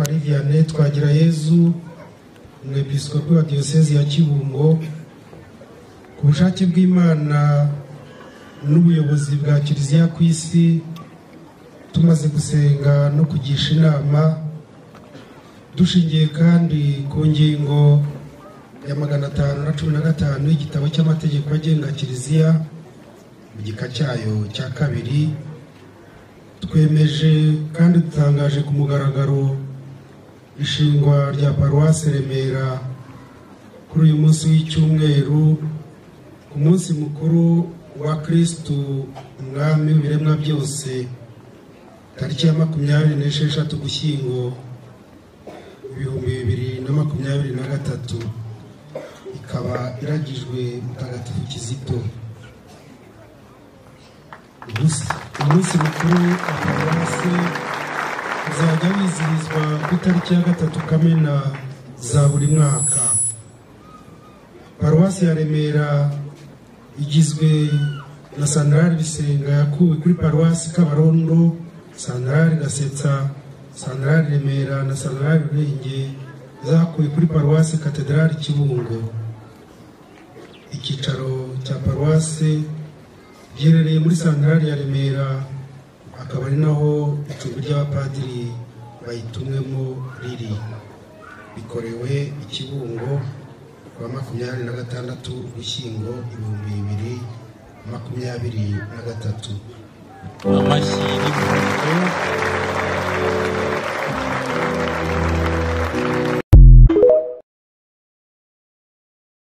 ari diane twagira yezu umwepiskopi wa diyosezi ya kibungo ku bushake bw'imana n'ubuyobozi bwa kiliziya ku isi tumaze gusenga no kugisha inama dushingiye kandi ku ngingo ya magana atanu na cumi na gatanu y'igitabo cy'amategeko agenga kiliziya mu gika cyayo cya kabiri twemeje kandi dutangaje ku mugaragaro ishingwa rya paruwasi remera kuri uyu munsi w'icyumweru ku munsi mukuru wa kirisitu umwami w'ibiremwa byose tariki ya makumyabiri n'esheshatu gushyingo ibihumbi bibiri na makumyabiri na gatatu ikaba iragijwe mutagatifu kizito umunsi mukuru wa paruwasi uzajya wizihizwa ku itariki ya gatatu kamena za buri mwaka paruwasi ya remera igizwe na sandarari bisenga yakuwe kuri paruwasi kabarondo sandarari gasetsa sandarari remera na sandarari rurenge zakuwe kuri paruwasi katedrali kibungo icyicaro cya paruwasi giherereye muri santarari ya remera akaba ari naho icumbi ry'abapadiri bayitumwemo riri bikorewe i kibungo kuwa makumyabiri na gatandatu ugushyingo ibihumbi bibiri makumyabiri na gatatu amashyi y'umuhondo